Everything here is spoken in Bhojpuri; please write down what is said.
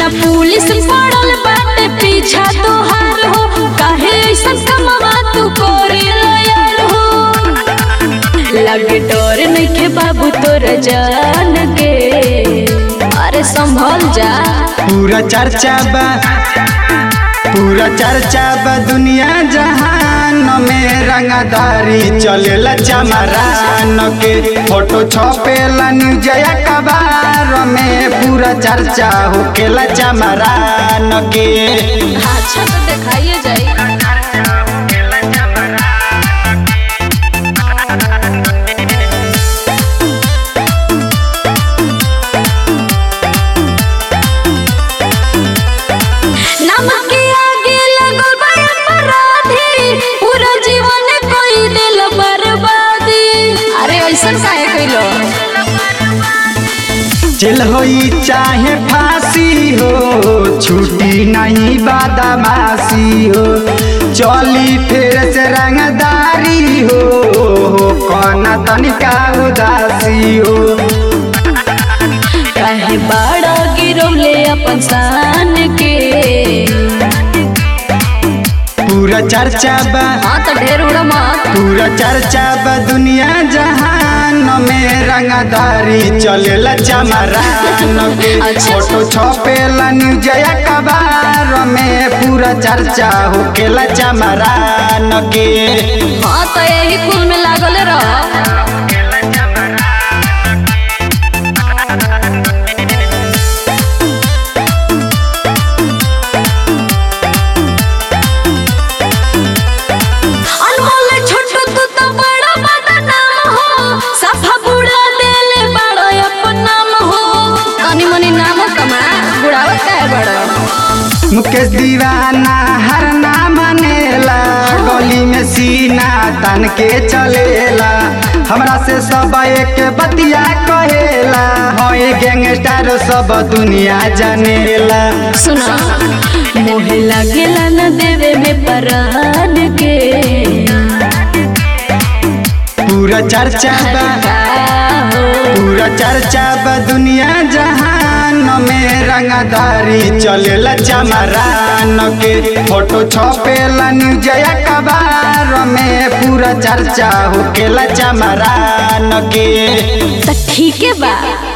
पुलिस पड़ल बाटे पीछा तोहार हो काहे ऐसा कमवा तू करे यार हो लगे डर नइखे बाबू तोर जान के अरे संभल जा पूरा चर्चा बा पूरा चर्चा बा दुनिया जहान में रंगदारी चलेला चमरान के फोटो छपेला न्यूज अखबार में पूरा चर्चा होकेला चमरान के अच्छा तो दिखाइए जाई नमक के आगे लगल बा अपराधी पूरा जीवन कोई दिल बर्बादी अरे ऐसा काहे कइलो जेल होई चाहे फांसी हो छुट्टी नहीं बादामासी हो चली फिर से रंगदारी हो कौना तनिका उदासी हो काहे बड़ा गिरौले अपन शान के पूरा चर्चा बा हाँ तो ढेर उड़ा मत पूरा चर्चा बा दुनिया जहान में रंगदारी चलेला चमरान के अच्छा। फोटो छपेला न्यूज अखबार में पूरा चर्चा होकेला चमरान के हाँ तो यही कुल में लागल रह अनमोल छोटू तू तो बड़ा बदनाम हो सफा बुढ़ा देले बड़ा अपन नाम हो तनी मनी नाम कमा बुढ़ावा काहे बड़ा मुकेश दीवाना हर ना मानेला गली में सीना तन के चलेला हमरा से सब एक बतिया कहेला होए गैंगस्टर सब दुनिया जानेला सुना मोहे लागेला न देवे में परान के पूरा चर्चा बा हो पूरा चर्चा बा दुनिया जहान में रंगदारी चलेला चमरान के फोटो छपेला न्यूज अखबार में पूरा चर्चा होकेला चमरान के तो ठीक है बा